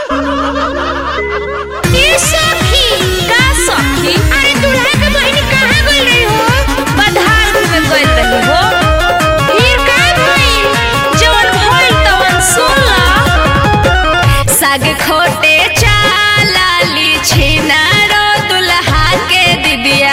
ए सखी का सखी अरे दूल्हा के बहिन कहाँ गइल रही हो बधार में गइल रही हो फिर का भइल जवन भइल तवन सुन ला साग खोटे चालाली छीना रो दुल्हा के दिदिया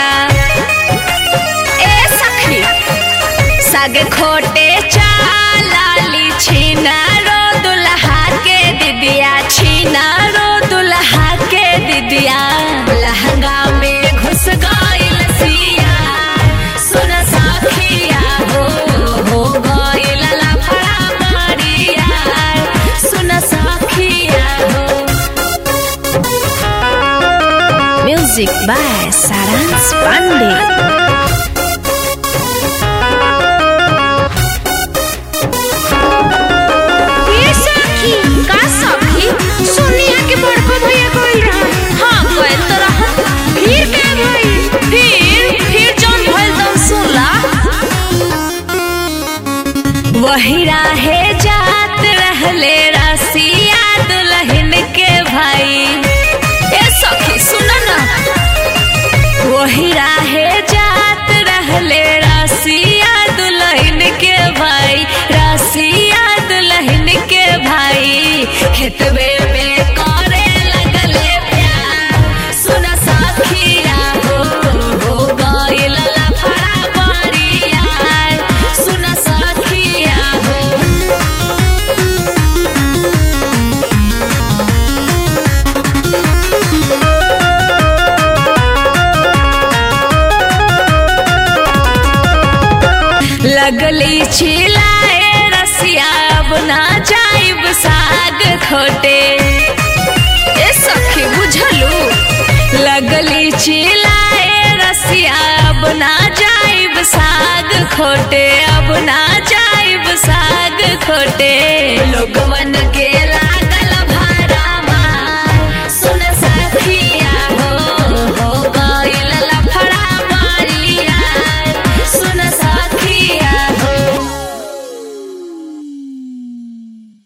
ए सखी साग खोटे चालाली छीना रो दुल्हा के दिदिया छीना रो दुल्हा के दिदिया लहंगा में घुस गइल सिया सुन सखिया हो हो गइल लफड़ा मारिया सुन सखिया हो म्यूजिक बाय सारांश पांडे ए सखी का सखी सोनिया के बड़का भैया गइल रहा हाँ गइल तो रहा फिर का भइल फिर फिर जौन भइल तौन सुनला वही राहे जात रहले रसिया दुल्हन के भाई ए सखी सुन ना वही राहे जात रहले रसिया दुल्हन के भाई रसिया दुल्हन के भाई खेतवे में करे लगले प्यार सुन सखिया हो हो गइल लफड़ा बरिया सुन सखिया हो लगली चिल्लाए रसिया अब ना जाइब साग खोटे ए सखी बुझलू लगली चिल्लाए रसिया अब ना जाइब साग खोटे अब ना जाइब साग खोटे लोगवा